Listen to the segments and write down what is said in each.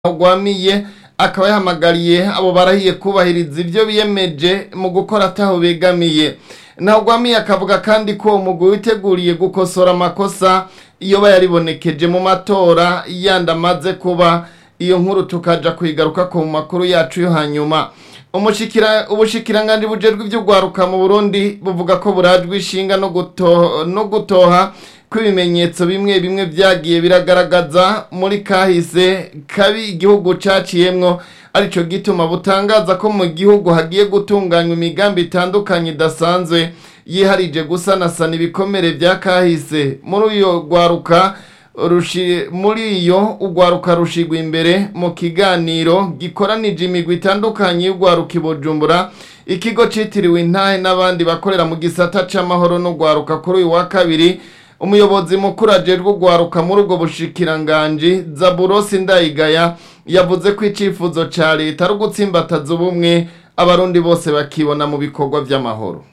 ntagwamiye akaba yahamagariye abo barahiye kubahiriza ibyo biyemeje mu gukora ataho begamiye ntagwamiye akavuga kandi ko uwo mugwi witeguriye gukosora amakosa iyo bayaribonekeje mu matora yandi amaze kuba iyo nkuru tukaja kuyigaruka ku makuru yacu yo hanyuma umushikira ubushikiranganje bujejwe ivy'ugwaruka mu Burundi buvuga ko burajwe ishinga no gutoha no gutoha kw'ibimenyetso bimwe bimwe vyagiye biragaragaza muri kahise kabi igihugu caciyemwo arico gituma butangaza ko mu gihugu hagiye gutunganywa imigambi itandukanye idasanzwe yiharije gusanasana ibikomere vya kahise muri uyo gwaruka rushi muri iyo ugwaruka rushigwa imbere mu kiganiro gikoranije imigwi itandukanye y'ugwaruka ibujumbura ikigo citiriwe intahe n'abandi bakorera mu gisata c'amahoro n'ugwaruka kuri uyu wa kabiri umuyobozi mukuru ajejwe ugwaruka muri ubwo bushikiranganji zaburosi ndayigaya yavuze ko icifuzo ca leta ari ugutsimbataza ubumwe abarundi bose bakibona mu bikorwa vy'amahoro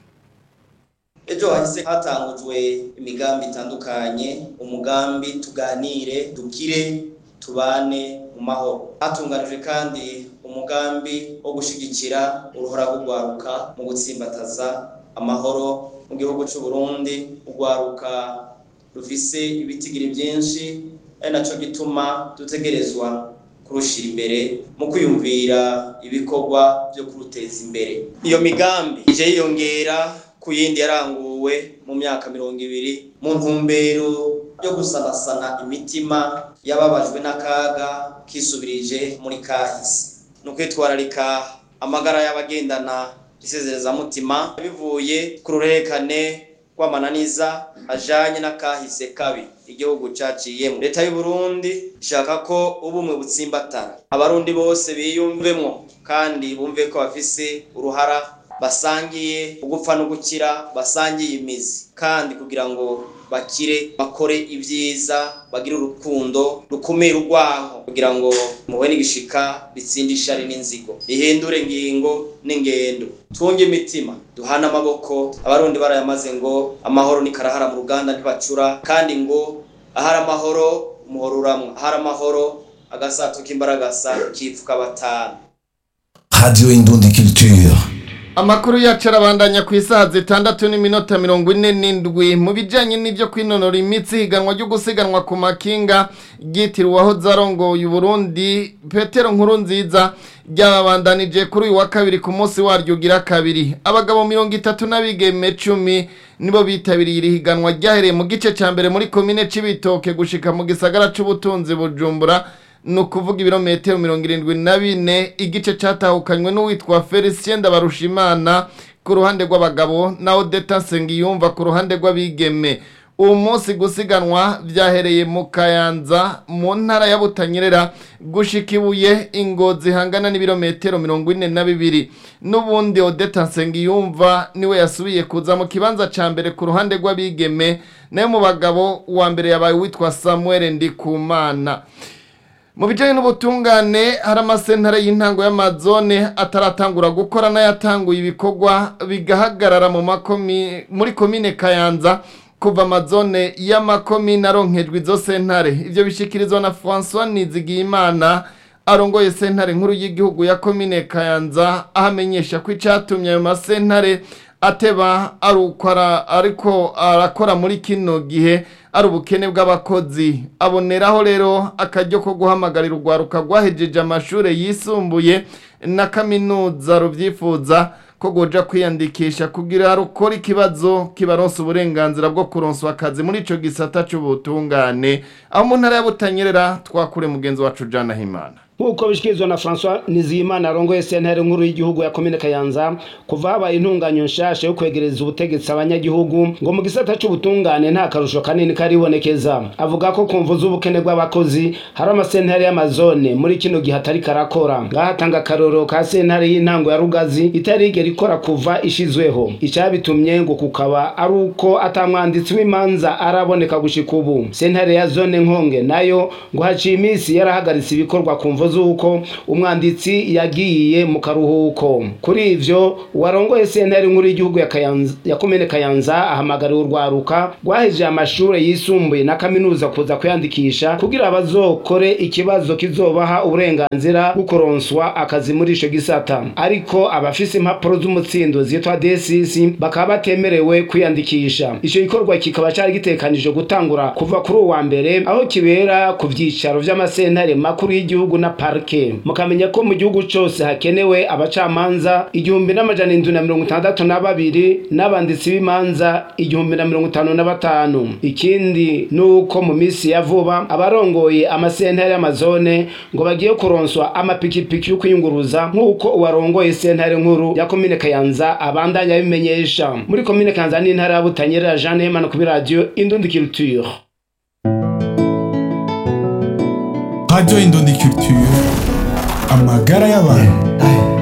ejo hahise hatangujwe imigambi itandukanye umugambi tuganire dukire tubane mu mahoro hatunganijwe kandi umugambi wo gushigikira uruhora rw'urwaruka mu gutsimbataza amahoro mu gihugu c'u Burundi urwaruka rufise ibitigiri byinshi ari naco gituma dutegerezwa kurushira imbere mu kwiyumvira ibikorwa byo kuruteza imbere iyo migambi ije yiyongera ku yindi yaranguwe mu myaka mirongo ibiri mu ntumbero yo gusanasana imitima yababajwe n'akaga kisubirije muri kahise ni ukwitwararika amagara y'abagendana isezerezamutima bivuye ku ruherekane rw'amananiza ajanye n'akahise kabi igihugu caciyemo leta y'u Burundi ishaka ko ubumwe butsimbatara abarundi bose biyumvemwo kandi bumve ko bafise uruhara basangiye ugupfa no gukira basangiye imizi kandi kugira ngo bakire bakore ibyiza bagire urukundo rukumira urwaho kugira ngo muwe n'igishika bitsinde ishari n'inzigo ihindure ingingo n'ingendo twunge imitima duhane amaboko abarundi barayamaze ngo amahoro ni karahara mu ruganda ntibacura kandi ngo ahari amahoro umuhoro uramwa ahari amahoro agasato k'imbaragasa kipfuka batanu Radio Indundi Culture. Amakuru yacu arabandanya ku isaha zitandatu n'iminota mirongo ine n'indwi mu bijanye n'ivyo kwinonora imitsi higanwa ryo gusiganwa ku makinga ryitiriwe aho zarongoye Burundi Petero Nkuru nziza ryababandanije kuri uyu wa kabiri ku munsi waryo ugira kabiri abagabo mirongo itatu n'abigeme cumi nibo bitabiriye iri higanwa ryahereye mu gice ca mbere muri komine c'ibitoke gushika mu gisagara c'ubutunzi Bujumbura ni ukuvuga ibirometero mirongo irindwi na bine igice catahukanywe n'uwitwa felicien ndabarushimana ku ruhande rw'abagabo na odeta nsengiyumva ku ruhande rw'abigeme uwo munsi gusiganwa vyahereye mu kayanza mu ntara ya butanyerera gushika ibuye ingozi hangana n'ibirometero mirongo ine na bibiri n'ubundi odeta nsengiyumva niwe yasubiye kuza mu kibanza ca mbere ku ruhande rw'abigeme nayo mu bagabo uwa mbere yabaye uwitwa samuel ndikumana mu bijyanye n'ubutungane hari amasentare y'intango y'amazone ataratangura gukora n'ayatanguye ibikorwa bigahagarara mu makomi muri komine kayanza kuva amazone y'amakomine aronkejwe izo sentare ibyo bishyikirizwa na francois nizigiyimana arongoye sentare nkuru y'igihugu ya komine kayanza aho amenyesha ko icyatumye ayo masentare ateba ariko arakora muri kino gihe ari ubukene bw'abakozi aboneraho rero akaryo ko guhamagarira urwaruka rwahejeje amashuri yisumbuye na kaminuza rubyifuza ko goja kwiyandikisha kugira rukora ikibazo kibaronsa uburenganzira bwo kuronswa akazi muri ico gisata c'ubutungane aho mu ntara ya Butanyerera twakure mugenzi wacu Jana Himana nk'uko bishikirizwa na François Niziyimana arongoye sentare nkuru y'igihugu ya komine Kayanza kuva habaye intunganyo nshasha yo kwegereza ubutegetsi abanyagihugu ngo mu gisata c'ubutungane nta karusho kanini karibonekeza avuga ko kumvu z'ubukene bw'abakozi hari amasentare y'amazone muri kino gihe atari karakora ngahatanga akarorero ka sentare y'intango ya Rugazi itari igera ikora kuva ishizweho icabitumye ngo kukaba ari uko atamwanditsi w'imanza araboneka gushika ubu sentare ya zone nkonge nayo ngo haciye iminsi yarahagaritse ibikorwa ku mvo z'uko umwanditsi yagiye mu karuhuko kuri ivyo uwarongoye sentare nkuru y'igihugu ya Kayanza- ya komine kayanza ahamagariwe urwaruka rwahejeje amashure yisumbuye na kaminuza kuza kwiyandikisha kugira bazokore ikibazo kizobaha uburenganzira bwo kuronswa akazi muri ico gisata ariko abafise impapuro z'umutsindo zitwa DSC bakaba batemerewe kwiyandikisha ico gikorwa kikaba cari gitekanije gutangura kuva kuri uwa mbere aho kibera ku vyicaro vy'amasentare makuru y'igihugu na parke mukamenya ko mu gihugu cose hakenewe abacamanza igihumbi n'amajana indwi na mirongo itandatu na babiri n'abanditsi b'imanza igihumbi na mirongo itanu na batanu ikindi ni uko mu minsi ya vuba abarongoye amasentare y'amazone ngo bagiye kuronswa amapikipiki yo kwiyunguruza nk'uko uwarongoye sentare nkuru ya komine kayanza abandanya abimenyesha muri komine kayanza n'intara ya butanyerera jean hemana kuri radiyo indundi culture Radio Indundi Culture amagara y'abantu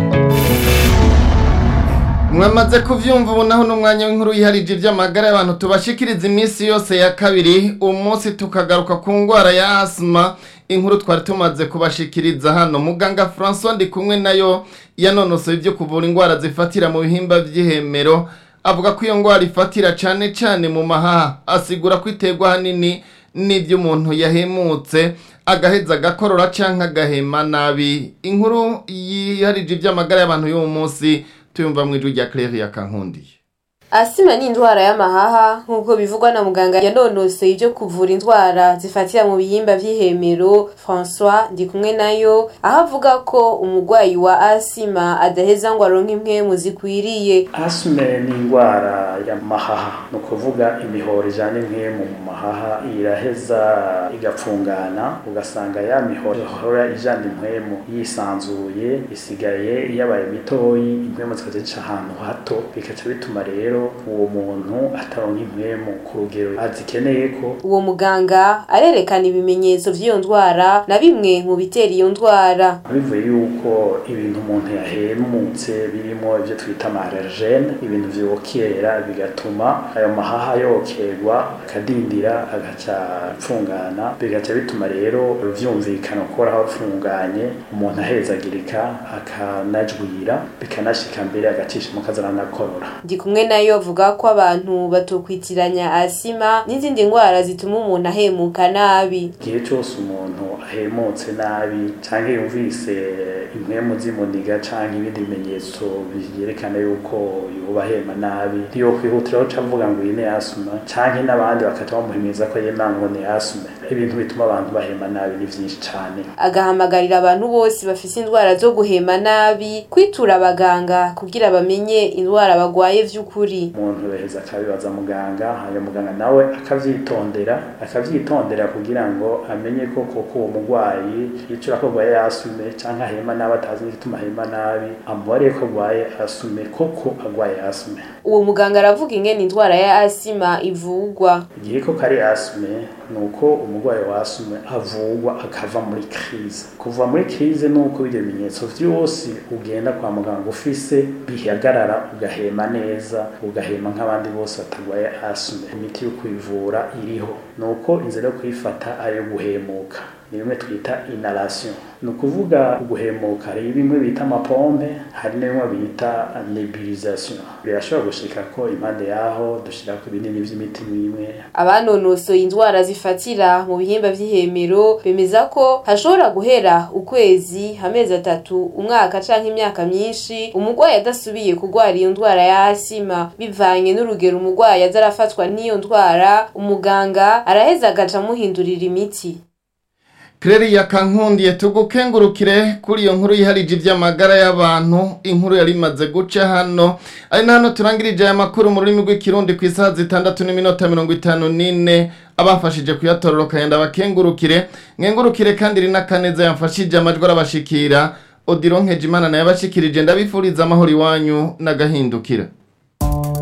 mwamaze kuvyumva ubu naho n'umwanya w'inkuru yiharije ivy'amagara y'abantu tubashikiriza iminsi yose ya kabiri umunsi tukagaruka ku ngwara ya asima inkuru twari tumaze kubashikiriza hano muganga François ndi kumwe nayo yanonosoye ibyo kuvura ingwara zifatira mu bihimba vy'ihemero avuga ko iyo ngwara ifatira cane cane mu mahaha asigura ko iterwa hanini n'ibyo umuntu yahemutse agaheza agakorora canke agahema nabi inkuru yiharije ivy'amagara y'abantu y'uwo munsi tuyumva mu ijwi rya Claire ya Kankundiye asima ni indwara y'amahaha nk'uko bivugwa na muganga yanonosoye ibyo kuvura indwara zifatira mu bihimba vy'ihemero françois ndi kumwe nayo aho avuga ko umurwayi wa asima adaheza ngo aronke impwemu zikwiriye asime ni indwara y'amahaha ni ukuvuga imihoro ijana impwemu mu mahaha iraheza igapfungana ugasanga ya mihoro ihora ijana impwemu yisanzuye isigaye yabaye mitoyi impwemu zikaza zica ahantu hato bikaca bituma rero uwo muntu ataronka impwemu ku rugero azikeneye ko uwo muganga arerekana ibimenyetso vy'iyo ndwara na bimwe mu bitera iyo ndwara bivuye yuko ibintu umuntu yahemutse birimo ibyo twita amarergene ibintu vyokera bigatuma ayo mahaha yokerwa akadindira agaca apfungana bigaca bituma rero vyumvikana ko aho apfunganye umuntu ahezagirika akanajwira bikanashika mbere agacisha mu kazana nakorora ndi kumwe nayo avuga ko abantu batokwitiranya asima n'izindi ndwara zituma umuntu ahemuka nabi igihe cyose umuntu ahemutse nabi canke yumvise impwemu zimuniga canke ibindi bimenyetso byerekana yuko yoba ahema nabi ntiyokwihutiraho ca avuga ngo iyi ni asuma canke n'abandi bakata bamuhimiriza ko yema ngo ni asuma ibintu bituma abantu bahema nabi ni vyinshi cane agahamagarira abantu bose bafise indwara zo guhema nabi kwitura abaganga kugira bamenye indwara bagwaye vy'ukuri umuntu yaheza akabibaza muganga hanyuma muganga nawe akavyitondera akavyitondera kugira ngo amenye ko koko uwo murwayi yicura ko agwaye asume canke ahema nabi atazi n'igituma ahema nabi amubariye ko agwaye asume koko agwaye asume uwo muganga aravuga ingene indwara ya asima ivugwa igihe ko kari asume ni uko umurwayi wa asume avugwa akava muri crise kuva muri crise ni uko ibyo bimenyetso vyose ugenda kwa muganga ufise bihagarara ugahema neza ugahema nk'abandi bose batagwaye asume imiti yo kwivura iriho ni uko inzira yo kuyifata ari iyo guhemuka ni bimwe twita inhalation ni ukuvuga guhemuka hari bimwe bita amapompe hari na bimwe bita nebulisation birashobora gushika ko impande yaho dushirako ibinini vy'imiti mwimwe abanonosoye indwara zifatira mu bihimba vy'ihemero bemeza ko hashobora guhera ukwezi amezi atatu umwaka canke imyaka myinshi umurwayi adasubiye kurwara iyo ndwara ya asima bivanye n'urugero umurwayi aza arafatwa n'iyo ndwara umuganga araheza agaca amuhindurira imiti Claire ya Kankundiye tugukengurukire kuri iyo nkuru yiharije iby'amagara y'abantu inkuru yari imaze guca hano ari na hano turangirije aya makuru mu rurimi rw'ikirundi ku isaha zitandatu n'iminota mirongo itanu n'ine abafashije kuyatororokanya ndabakengurukire nkengurukire kandi rina kaneza yamfashije amajwi arabashikira Odilon Nkejimana nayo abashikirije ndabifuriza amahoro iwanyu n'agahindukira